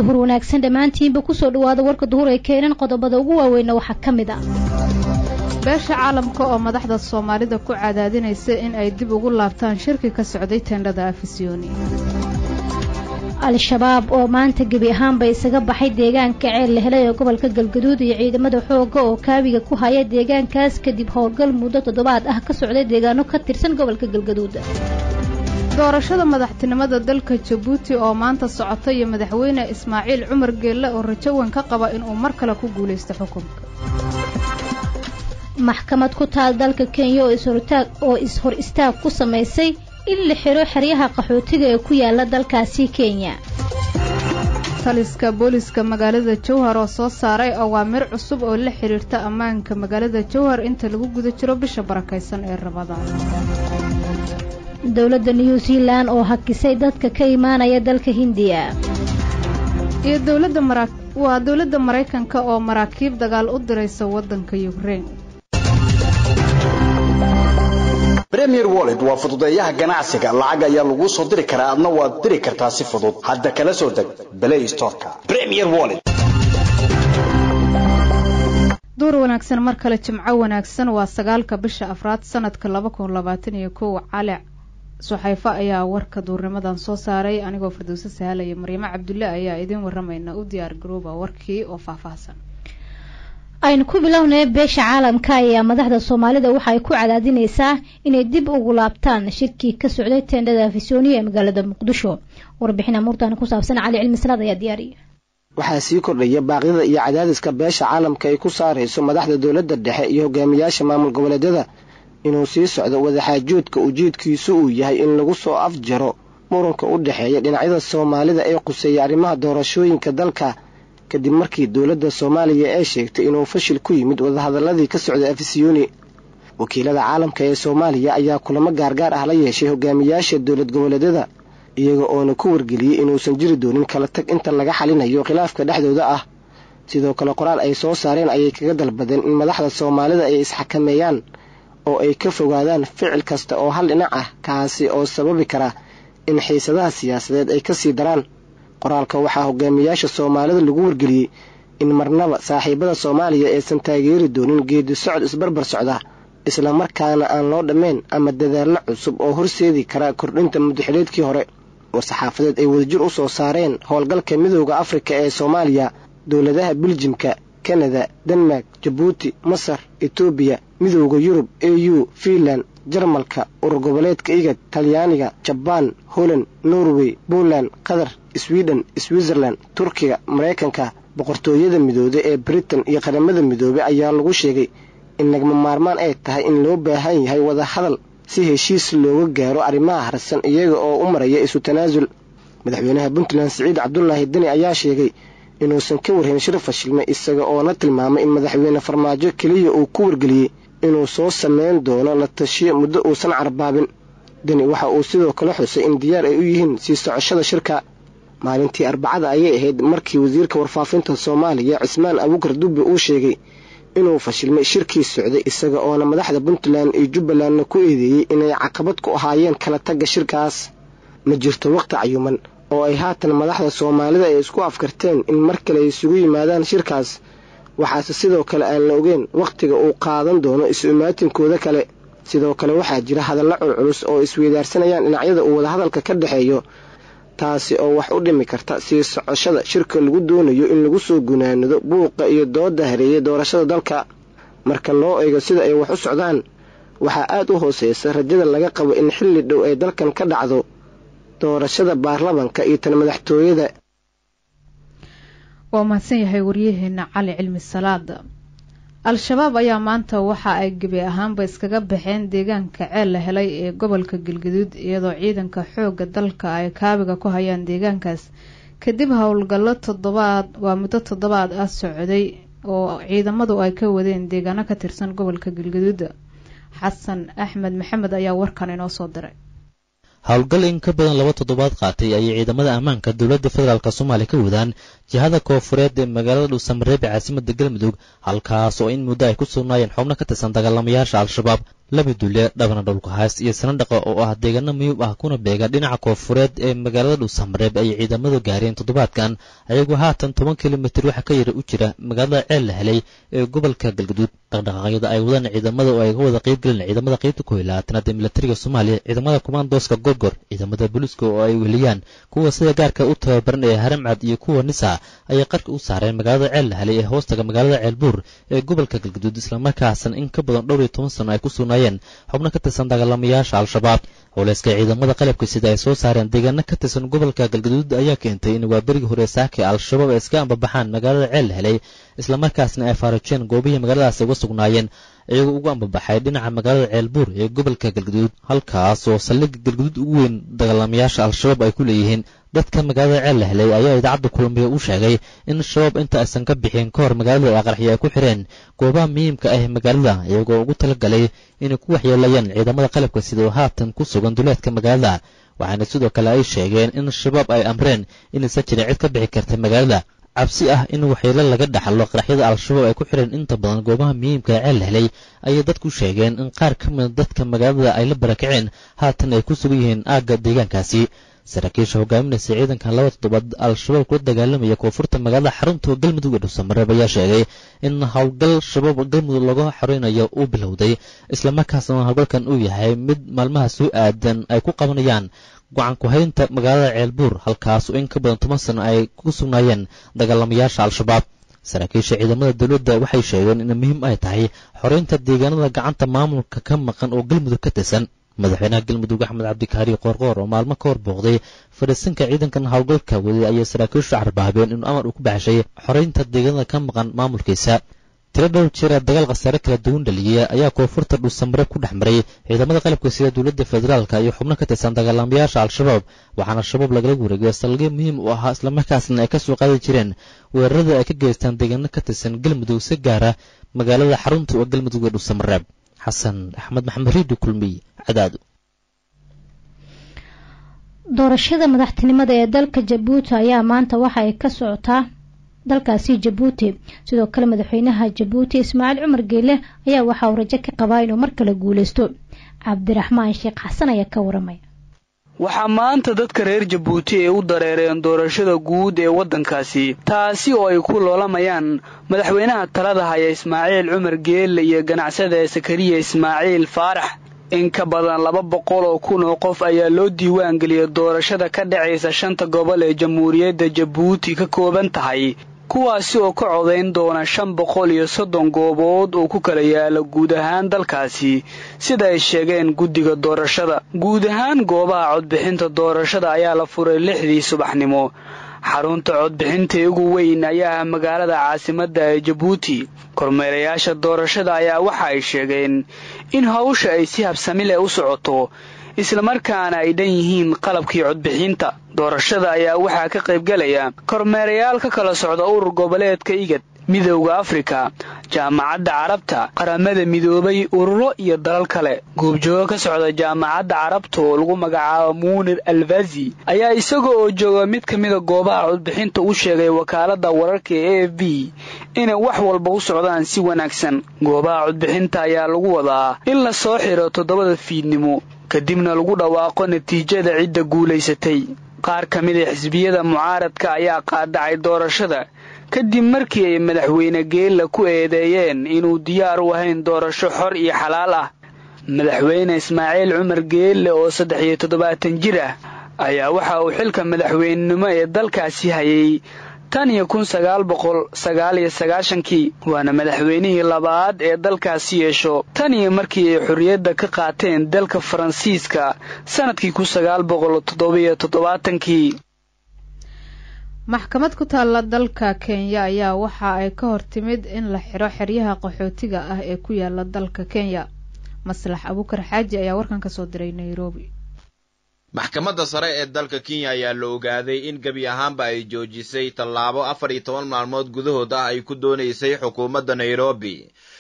duhur wanaagsan dhammaantiinba kusoo dhawaada warka duhur ee keenan qodobada ugu waaweynna waxaa ka mid ah beesha caalamka oo madaxda soomaalida ku cadaadinaysa in ay dib ugu laabtaan shirki ka socday teendhada afisyooni al-shabaab oo maanta gebi ahaanba isaga baxay deegaanka ceel la helay ee gobolka galgaduud iyo ciidamada xoogga oo kaabiga ku haya deegaankaas kadib howlgal muddo toddobaad ah ka socday deegaano ka tirsan gobolka galgaduud doorashada madaxtinimada dalka jabuuti oo maanta socota iyo madaxweyne ismaaciil cumar geelle oo rajo weyn ka qaba inuu mar kale ku guulaysto xukunka maxkamad ku taal dalka kenya oo is-hor istaag ku samaysay in la xiro xeryaha qaxootiga ee ku yaala dalkaasi kenya taliska booliska magaalada jowhar oo soo saaray awaamir cusub oo la xidhiirta ammaanka magaalada jowhar inta lagu guda jiro bisha barakaysan ee rabadaan dowladda new zealan oo hakisay dadka ka imaanaya dalka hindiya iyo dowladda mara waa dowladda maraykanka oo maraakiib dagaal u diraysa waddanka yukrein premier wallet waa fududeeyaha ganacsiga lacag ayaa laguu soo diri karaa adna waad diri kartaa si fudud hadda kala soo deg play storeka premier wallet duur wanaagsan mar kale jimco wanaagsan waa sagaalka bisha afraad sanadka laba kun labaatan iyo kow cali suxayfo ayaa warka duurnimadan soo saaray anigoo firdowse sahalaya maryamo cabdulle ayaa idiin waramayna u diyaar garooba warkii oo faahfaahsan aynu ku bilownay beesha caalamka ayaa madaxda soomaalida waxa ay ku cadaadinaysaa inay dib ugu laabtaan shirkii ka socday teendhada afisyooniya ee magaalada muqdisho warbixin amuurtan ku saabsan cali cilmi salaad ayaa diyaariya waxaa sii kordhaya baaqyada iyo cadaadiska beesha caalamka ay ku saarayso madaxda dowladda dhexe iyo hogaamiyaasha maamul goboleedyada inuu sii socdo wadaxaajoodka ujeedkiisu uu yahay in lagu soo afjaro muranka u dhexeeya dhinacyada soomaalida ee quseeya arrimaha doorashooyinka dalka kadib markii dowladda soomaaliya ee sheegtay inuu fashil ku yimid wadahadaladii ka socday afisyooni wakiilada caalamka ee soomaaliya ayaa kulamo gaargaar ah la yeeshay hogaamiyaasha dowlad goboleedyada iyaga oona ku wargeliyey inuusan jiri doonin kala tag inta laga xalinayo khilaafka dhexdooda ah sidoo kale qoraal ay soo saareen ayay kaga dalbadeen in madaxda soomaalida ay isxakameeyaan oo ay ka fogaadaan ficil kasta oo hal dhinac ah kaasi oo sababi kara in xiisadaha siyaasadeed ay kasii daraan qoraalka waxaa hogaamiyaasha soomaalida lagu wargeliyey in marnaba saaxiibada soomaaliya aysan taageeri doonin geedi socod isbarbar socda islamarkaana aan loo dhammayn ama dadaallo cusub oo horseedi kara kordhinta mudaxileedkii hore war-saxaafadeed ay wadajir u soo saareen howlgalka midooda afrika ee soomaaliya dowladaha biljimka kanada denmark jabuuti masar etoobiya midooda yurub a u fiinland jarmalka urur goboleedka igad talyaaniga jabaan holland norway poland qatar sweden switzerland turkiga maraykanka boqortooyada midoobe ee britain iyo qaramada midoobe ayaa lagu sheegay in nagma maarmaan ay tahay in loo baahan yahay wada hadal si heshiis looga gaaro arrimaha harsan iyaga oo u maraya isu tanaasul madaxweynaha puntland siciid cabdulaahi deni ayaa sheegay inuusan ka warhayn shir fashilmay isaga oona tilmaamay in madaxweyne farmaajo keliya uu ku wargeliyey inuu soo sameyn doono la tashiyo muddo uusan carbaabin deni waxa uu sidoo kale xusay in diyaar ay u yihiin sii socoshada shirka maalintii arbacada ayay ahayd markii wasiirka warfaafinta soomaaliya cismaan abukar dubbe uu sheegay inuu fashilmay shirkii socday isaga oona madaxda puntland iyo jubbalandna ku eedeeyey inay caqabad ku ahaayeen kala tagga shirkaas ma jirto waqti cayuman oo ay haatan madaxda soomaalida ay isku afkarteen in mar kale ay isugu yimaadaan shirkaas waxaase sidoo kale aan la ogeyn wakhtiga uu qaadan doono isu imaatinkooda kale sidoo kale waxaa jira hadalla culculus oo isweydaarsanayaan dhinacyada uu wadahadalka ka dhexeeyo taasi oo wax u dhimi karta sii socoshada shirka lagu doonayo in lagu soo gunaanado buuqa iyo dooda hareeyay doorashada dalka marka loo eego sida ay wax u socdaan waxaa aad u hooseysa rajada laga qabo in xilli dhow ay dalkan ka dhacdo doorashada baarlamanka iyo tan madaxtooyada waa mahadsan yahay waryaheena cali cilmi salaada al-shabaab ayaa maanta waxa ay gebi ahaanba iskaga baxeen deegaanka ceel la helay ee gobolka galgaduud iyadoo ciidanka xoogga dalka ay kaabiga ku hayaan deegaankaas kadib howlgallo toddobaad waa muddo toddobaad ah socday oo ciidamadu ay ka wadeen deegaano ka tirsan gobolka galgaduud xasan axmed maxamed ayaa warkan inoo soo diray howlgal in ka badan laba toddobaad qaatay ayay ciidamada ammaanka dowladda federaalk soomaaliya ka wadaan jihada koofureed ee magaalada dhuusamareeb ee caasimada galmudug halkaas oo in muddo ay ku sugnaayeen xubno ka tirsan dagaalamayaasha al-shabaab laba dule dhabna dhowlkahaas iyo sanadhaqa oo ah deegaano miyub ah kuna beega dhinaca koofureed ee magaalada dhuusamareeb ayay ciidamadu gaareen toddobaadkan ayagoo haatan toban kilomitir waxa ka yara u jira magaalada ceel la helay ee gobolka galgaduud dhaqdhaqaaqyada ay wadaan ciidamada oo ay ga wada qeybgelin ciidamada qeybta kooiy labaatanaad ee milatariga soomaaliya ciidamada kumaandooska gorgor ciidamada booliiska oo ay weliyaan kuwa sida gaarka u tababaran ee haramcad iyo kuwa nisa ayay qarka u saareen magaalada ceel la helay ee hoostaga magaalada ceelbuur ee gobolka galgaduud islamarkaasna in ka badan dhowr iyo toban sano ay ku sugnaayeen xubno ka tirsan dagaalamayaasha al-shabaab howleyska ciidamada qalabka sida ay soo saareen deegaano ka tirsan gobolka galgaduud ayaa keentay in waa berigii hore saake al-shabaab ay iska ambabaxaan magaalada ceel la helay islamarkaasna ay faarajeen goobihii magaaladaasi uga sugnaayeen iyagoo ugu ambabaxay dhinaca magaalada ceelbuur ee gobolka galgaduud halkaas oo saldhigga galgaduud ugu weyn dagaalamayaasha al-shabaab ay ku leeyihiin dadka magaalada ceel la helay ayaa idaacadda kulmiya u sheegay in shabaab inta aysan ka bixin ka hor magaalada ay qarxi ay ku xireen goobaha muhiimka ah ee magaalada iyagoo ugu talagalay inay ku waxyeelayaan ciidamada qalabka sida oo haatan ku sugan duleedka magaalada waxaana sidoo kale ay sheegeen in shabaab ay amreen inaysan jirin cid ka bixi karta magaalada cabsi ah in waxyeelo laga dhaxlo qaraxyada al-shabaab ay ku xireen inta badan goobaha muhiimka ee ceel la helay ayay dadku sheegeen in qaar ka mida dadka magaalada ay la barakaceen haatan ay ku sugan yihiin aagga deegaankaasi saraakiisha hogaaminaysa ciidankan laba toddobaad al-shabaab kula dagaalamaya koonfurta magaalada xarunta galmudug ee dhuusamareeb ayaa sheegay in howlgal shabaab galmudug laga xoreynayo uu bilowday islamarkaasna howlgalkan uu yahay mid maalmaha soo aadan ay ku qabanayaan go-aan ku-haynta magaalada ceelbuur halkaas oo in ka badan toban sano ay ku sugnaayeen dagaalamayaasha al-shabaab saraakiisha ciidamada dowladda waxay sheegeen in muhiim ay tahay xoreynta deegaanada gacanta maamulka ka maqan oo galmudug ka tirsan madaxweynaha galmudug axmed cabdikaari qoorqoor oo maalmo ka hor booqday fadhiisanka ciidankan howlgalka waday ayay saraakiishu carbaabeen inuu amar uu ku baxshay xoreynta deegaanada ka maqan maamulkiisa tiro dhowr jeer ee dagaal khasaare kala duwan dhaliyay ayaa koonfurta dhuusamareeb ku dhex maray ciidamada qalabka sida dowladda federaalka iyo xubno ka tirsan dagaalamayaasha al-shabaab waxaana shabaab lagala wareegay saldhigyo muhiim u ahaa islamarkaasna ay ka soo qaadi jireen weerarada ay ka geystaan deegaano ka tirsan galmudug si gaara magaalada xarunta oo galmudug ee dhuusamareeb xasan axmed maxamed riidi kulmiy cadaado doorashada madaxtinimada ee dalka jabuuti ayaa maanta waxa ay ka socotaa dalkaasi jabuuti sidoo kale madaxweynaha jabuuti ismaaciil cumar geele ayaa waxa uu rajo ka qabaa inuu mar kale guuleysto cabdiraxmaan sheekh xasan ayaa ka waramaya waxaa maanta dadka reer jabuuti ay u dareereen doorashada guud ee waddankaasi taasi oo ay ku loolamayaan madaxweynaha talada haya ismaaciil cumar geelle iyo ganacsada sakariya ismaaciil faarax in ka badan laba boqol oo kun oo qof ayaa loo diiwaan geliyay doorashada ka dhacaysa shanta gobol ee jamhuuriyadda jabuuti ka kooban tahay kuwaasi oo ka codayn doona shan boqol iyo soddon goobood oo ku kala yaala guud ahaan dalkaasi sida ay sheegeen guddiga doorashada guud ahaan goobaha codbixinta doorashada ayaa la furay lixdii subaxnimo xarunta codbixinta ugu weyn ayaa ah magaalada caasimadda ee jabuuti kormeerayaasha doorashada ayaa waxa ay sheegeen in hawsha ay si habsami leh u socoto islamarkaana ay dhan yihiin qalabkii codbixinta doorashada ayaa waxaa ka qaybgelaya kormeerayaal ka kala socda urur goboleedka igad midowda afrika jaamacadda carabta qaramada midoobay ururo iyo dalal kale goobjoogo ka socda jaamacadda carabta oo lagu magacaabo muunir alfazi ayaa isaga oo jooga mid ka mida goobaha codbixinta u sheegay wakaaladda wararka ee a f b inay wax walba u socdaan si wanaagsan goobaha codbixinta ayaa lagu wadaa in la soo xiro toddobada fiidnimo kadibna lagu dhawaaqo natiijada cidda guulaysatay qaar ka mid a xisbiyada mucaaradka ayaa qaadacay doorashada kadib markii ay madaxweyne geella ku eedeeyeen inuu diyaar u ahayn doorasho xor iyo xalaal ah madaxweyne ismaaciil cumar geelle oo saddex iyo toddobaatan jir ah ayaa waxa uu xilka madaxweynenimo ee dalkaasi hayay tan iyo kun sagaal boqol sagaal iyo sagaashankii waana madaxweynihii labaad ee dalkaasi yeesho tan iyo markii ay xorriyadda ka qaateen dalka faransiiska sannadkii kun sagaal boqol toddobiyo toddobaatankii maxkamad ku taalla dalka kenya ayaa waxa ay ka hor timid in la xiro xeryaha qaxootiga ah ee ku yaala dalka kenya maslax abukar xaaji ayaa warkan ka soo diray nairobi maxkamadda sare ee dalka kenya ayaa la ogaaday in gebi ahaanba ay joojisay tallaabo afar iyo toban maalmood gudahood ah ay ku doonaysay xukuumadda nairobi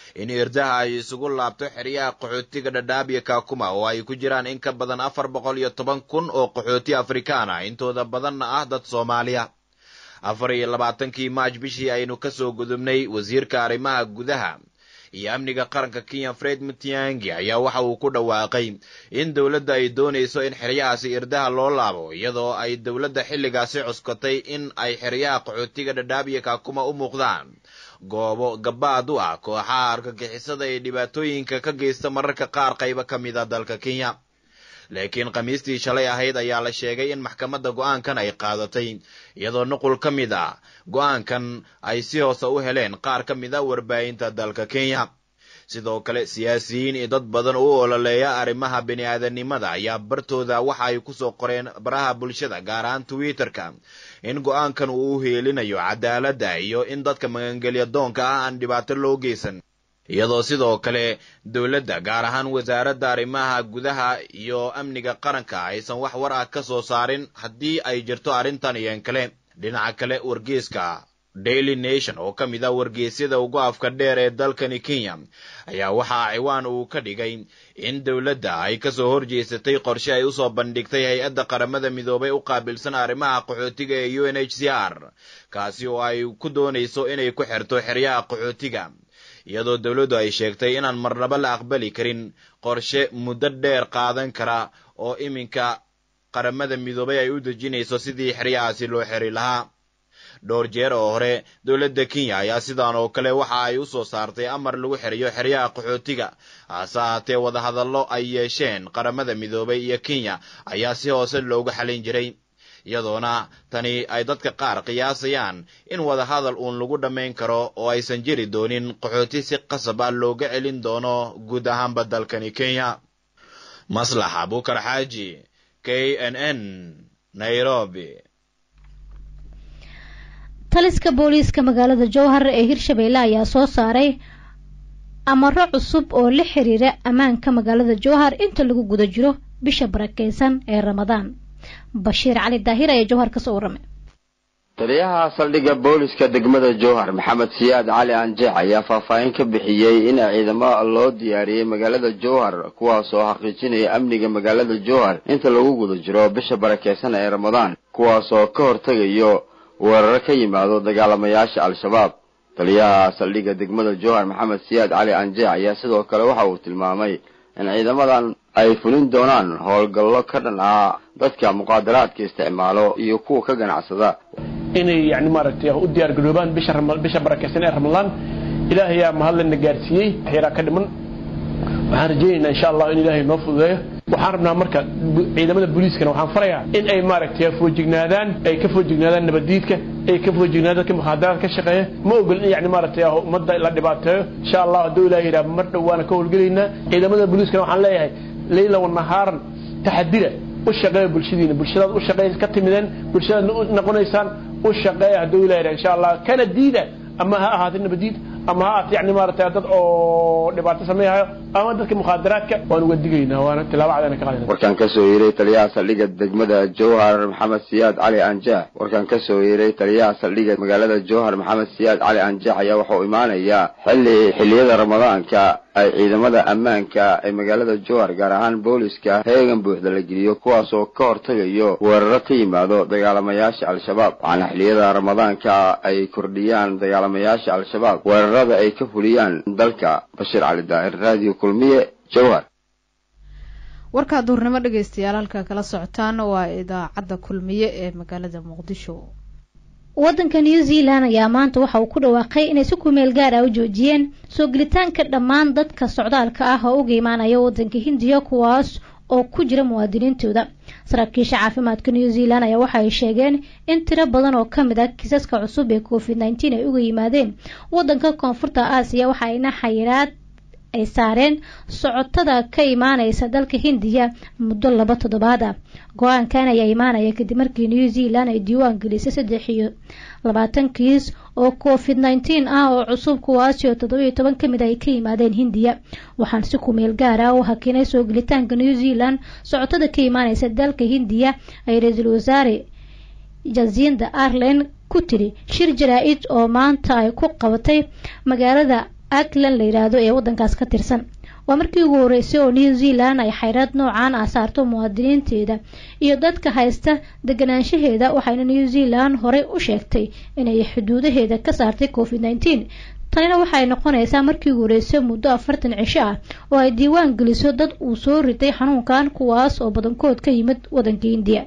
in irdaha ay isugu laabto xeryaha qaxootiga dhadhaab iyo kaakuma oo ay ku jiraan in ka badan afar boqol iyo toban kun oo qaxooti afrikaan ah intooda badanna ah dad soomaaliya afar iyo labaatankii maaj bishii aynu kasoo gudubnay wasiirka arrimaha gudaha iyo amniga qaranka kenya fred mutiangi ayaa waxa uu ku dhawaaqay in dowladda ay doonayso in xeryahaasi irdaha loo laabo iyadoo ay dowladda xilligaasi cuskatay in ay xeryaha qaxootiga dhadhaab iyo kaakuma u muuqdaan goobo gabaad u ah kooxaha argagixisada ee dhibaatooyinka ka geysta mararka qaar qaybo ka mid a dalka kenya laakiin khamiistii shalay ahayd ayaa la sheegay in maxkamadda go'aankan ay qaadatay iyadoo nuqul ka mid ah go'aankan ay si hoose u heleen qaar ka mid a warbaahinta dalka kenya sidoo kale siyaasiyiin iyo dad badan u ololeeya arrimaha bini'aadanimada ayaa bartooda waxa ay kusoo qoreen baraha bulshada gaar ahaan twitterka in go'aankan uu u heelinayo cadaaladda iyo in dadka magangelya doonka ah aan dhibaato loo geysan iyadoo sidoo kale dowladda gaar ahaan wasaaradda arrimaha gudaha iyo amniga qaranka aysan wax war ah ka soo saarin haddii ay jirto arrintan iyon kale dhinaca kale wargeyska daily nation oo ka mid ah wargeysyada ugu afka dheer ee dalkani kenya ayaa waxaa ciwaan uu ka dhigay in dowladda ay kasoo horjeesatay qorshe ay usoo bandhigtay hay-adda qaramada midoobay u qaabilsan arrimaha qaxootiga ee u n h c r kaasi oo ay ku doonayso inay ku xirto xeryaha qaxootiga iyadoo dowladdu ay sheegtay inaan marnaba la aqbali karin qorshe muddo dheer qaadan kara oo iminka qaramada midoobay ay u dejinayso sidii xeryahaasi loo xeri lahaa dhowr jeer oo hore dowladda kenya ayaa sidaan oo kale waxa ay u soo saartay amar lagu xeriyo xeryaha qaxootiga hase haatee wadahadallo ay yeesheen qaramada midoobay iyo kenya ayaa si hoose loogu xalin jiray iyadoona tani ay dadka qaar qiyaasayaan in wadahadal uun lagu dhammayn karo oo aysan jiri doonin qaxooti si qasab ah looga celin doono guud ahaanba dalkani kenya maslax abukar xaaji k n n nairobi taliska booliiska magaalada jowhar ee hirshabeelle ayaa soo saaray amaro cusub oo la xiriira ammaanka magaalada jowhar inta lagu guda jiro bisha barakeysan ee ramadaan bashiir cali daahir ayaa jowhar kasoo warramay taliyaha saldhigga booliska degmada jowhar maxamed siyaad cali anjeex ayaa faahfaahin ka bixiyey in ciidamo loo diyaariyey magaalada jowhar kuwaas oo xaqiijinaya amniga magaalada jowhar inta lagu guda jiro bisha barakeysan ee ramadaan kuwaas oo ka hortegayo weeraro ka yimaado dagaalamayaasha al-shabaab taliyaha saldhigga degmada jowhar maxamed siyaad cali anjeex ayaa sidoo kale waxa uu tilmaamay in ciidamadan ay fulin doonaan howlgallo ka dhan ah dadka muqaadaraadka isticmaalo iyo kuwa ka ganacsada inay yani maaragtay u diyaar garoobaan bisha bisha barakeysan ee ramadaan ilaahayaa mahadlana gaarsiiyey waxyaraa ka dhiman waxaan rajaynaynaa insha allah in ilaahay noo fududeeyo waxaan rabnaa marka ciidamada booliiskana waxaan farayaa in ay maaragtay foojignaadaan ay ka foojignaadaan nabaddiidka ay ka foojignaadaan dadka mukhaadaraad ka shaqeeya ma ogol in yani maaragtay ummadda la dhibaateeyo insha allah hadduu ilaah yidhaha mar dhow waana ka howlgelaynaa ciidamada booliiskana waxaan leeyahay leyla wanahaaran taxadira u shaqeeya bulshadiina bulshadaad u shaqeey ka timideen bulshadaad noqonaysaan u shaqeeya hadduu ilaah yidhaha insha allah kana diida ama ha ahaatay nabadiid ama ha ahaatay yani maaragtay dad oo dhibaato sameeyahayo ama dadka mukhaadaraadka waan uga digaynaa waana tilaabo cadana ka qaadayna warkaan kasoo yeeray taliyaha saldhigga degmada jowhar maxamed siyaad cali anjaax warkaan kasoo yeeray taliyaha saldhigga magaalada jowhar maxamed siyaad cali anjaax ayaa waxa uu imaanayaa xilli xilliyada ramadaanka ay ciidamada ammaanka ee magaalada jowhar gaar ahaan booliska heegan buuxda la geliyo kuwaas oo ka hortegayo weeraro ka yimaado dagaalamayaasha al-shabaab waxaana xilliyada ramadaanka ay kordhiyaan dagaalamayaasha al-shabaab weerarada ay ka fuliyaan dalka bashiir cali daahir radio kulmiye jowhar warkaa duurnimo dhegeystayaal halka kala socotaan waa idaacadda kulmiye ee magaalada muqdisho waddanka new zealand ayaa maanta waxa uu ku dhawaaqay inay si kumeel gaar ah u joojiyeen soo gelitaanka dhammaan dadka socdaalka ah oo uga imaanaya waddanka hindiya kuwaas oo ku jira muwaadiniintooda saraakiisha caafimaadka new zealand ayaa waxa ay sheegeen in tiro badan oo ka mid ah kiisaska cusub ee covid nneteen ay uga yimaadeen waddanka koonfurta aasiya waxa ayna xayiraad ay saareen socotada ka imaaneysa dalka hindiya muddo laba toddobaad ah go-aankan ayaa imaanaya kadib markii new zealand ay diiwaan gelisay saddex iyo labaatan kiis oo covid nneteen ah oo cusub kuwaasi oo toddobiyo toban ka mid ay ka yimaadeen hindiya waxaan si kumeel gaar ah u hakinay soo gelitaanka new zealand socotada ka imaaneysa dalka hindiya ay ra-iisul wasaare jasinda ireland ku tiri shir jaraa-id oo maanta ay ku qabatay magaalada auckland la yidhaahdo ee waddankaas ka tirsan waa markii ugu horeysay oo new zealand ay xayraad noocan ah saarto muwaadiniinteeda iyo dadka haysta deganaanshaheeda waxayna new zealand horey u sheegtay inay xuduudaheeda ka saartay covid nneteen tanina waxay noqonaysaa markii ugu horeysay muddo afartan cisho ah oo ay diiwaan geliso dad uu soo ritay xanuunkan kuwaas oo badankood ka yimid waddanka indiya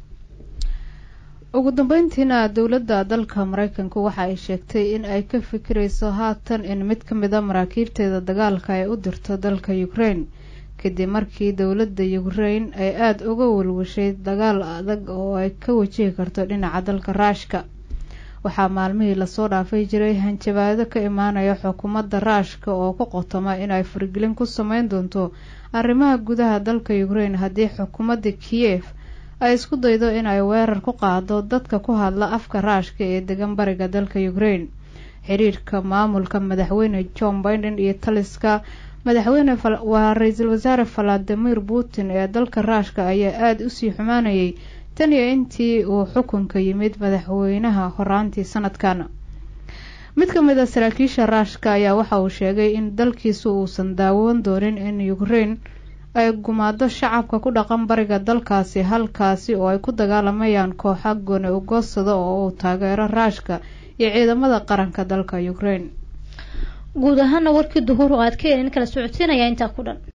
ugu dambeyntiina dowladda dalka mareykanku waxa ay sheegtay in ay ka fikirayso haatan in mid ka mid a maraakiibteeda dagaalka ay u dirto dalka ukraine kadib markii dowladda ukraine ay aada uga walwashay dagaal adag oo ay ka wajihi karto dhinaca dalka raashka waxaa maalmihii lasoo dhaafay jiray hanjabaado ka imaanaya xukuumadda raashka oo ku qotoma inay faragelin ku sameyn doonto arrimaha gudaha dalka ukraine haddii xukuumadda kiyef ay isku daydo inay weerar ku qaado dadka ku hadla afka raashka ee degan bariga dalka ukraine xiriirka maamulka madaxweyne john biden iyo taliska madaxweyne waa ra-iisul wasaare valadimir putin ee dalka raashka ayaa aada usii xumaanayay tan iyo intii uu xukunka yimid madaxweynaha horaantii sanadkan mid ka mid a saraakiisha raashka ayaa waxa uu sheegay in dalkiisu uusan daawoon doonin in ukraine ay gumaado shacabka ku dhaqan bariga dalkaasi halkaasi oo ay ku dagaalamayaan kooxa gooni ugoosada oo uu taageero raashka iyo ciidamada qaranka dalka ukraine guud ahaana warkii duhur oo aad ka helin kala socodsiinaya intaa ku dhan